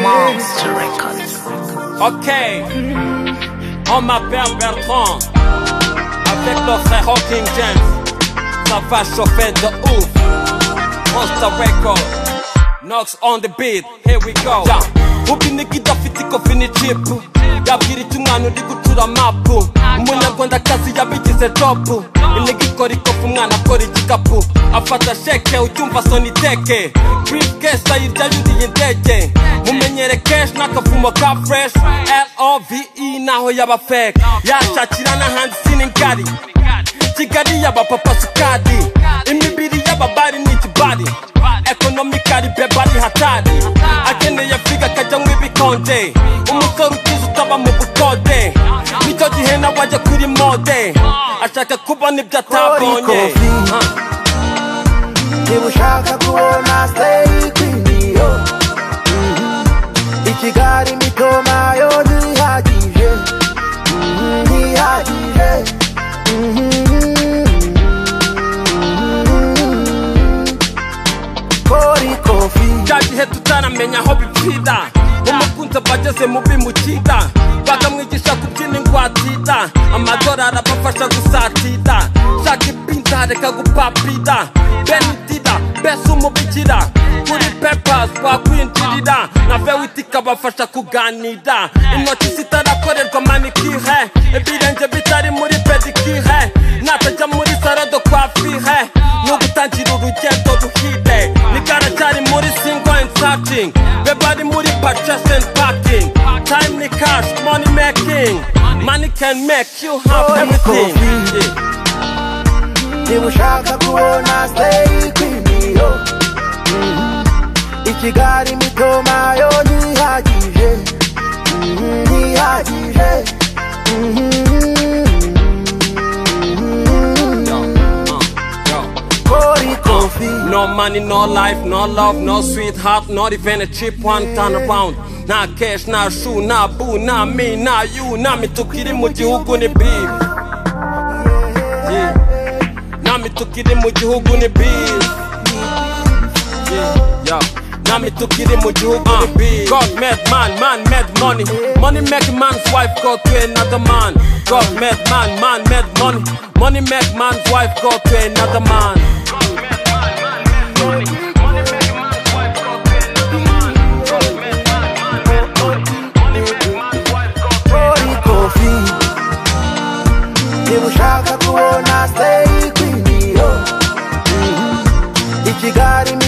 Monster Records. Ok, on m'appelle Bertrand, avec le frère Hawking James, ça va chauffer de ouf. Monster Record, Knox on the beat, here we go. Yeah. ubinigi idafite ikofi ni jipu yabwira icyo umwana uri gucura mapu umunyarwandakazi yabigize jobu inigi ikora ikofi umwana akora igikapu afata sheke ucyumva soniteke brifkesi ayirya yuriye indege mumenyere keshi n'akavumo ka fureshi love naho yaba feke yashakira n'ahandi siningari kigali y'abapapa sukadi imibiri y'ababari ni ikibari ekonomikari beba ari hatari akeneye viga akajya mu ibikonje umusore ukize utaba mu bukode nicyo gihe nawe ajya kuri mode ashaka kubona ibyo atabonye Kofi, Ah. niba ushaka kubona stay kwiniyo i kigali mitoma yo ntihagije Mhm, ntihagije kori kofi cya gihe tutaramenya aho bipfira umukunzi aba ageze mu bimukira bakamwigisha kubyina ingwatira amadolari abafasha gusatira shaka ibinza reka gupapira benitira bese umubikira kuri pepas wakwinjirira na vewiti ikabafasha kuganira intoki zitarakorerwa manikire ibirenge bitari muri pedikire natajya muri sarado kwa fire ni ugutangira urugendo ruhire nigaracyari muri single and searching beba ari muri purchase and packing time ni cash money making money can make you have everything Yeah. niba ushaka kubona stay kwiniyo i kigali mitoma yo ntihagije Mhm, ntihagije kori kofi No money, no life, no love, no sweetheart, not even a cheap one turn around. Nah cash, nah shoe, nah boo, nah me, nah you, nah me tukiri mu gihugu ni beef. Yeah. Nah me tukiri mu gihugu ni beef. Yeah, yeah. Nah me tukiri mu gihugu ni beef. God made man, man made money. Money make man's wife go to another man. God made man, man made money. Money make man's wife go to another man. kori kofi niba ushaka kubona stay kwiniyo i kigali mitoma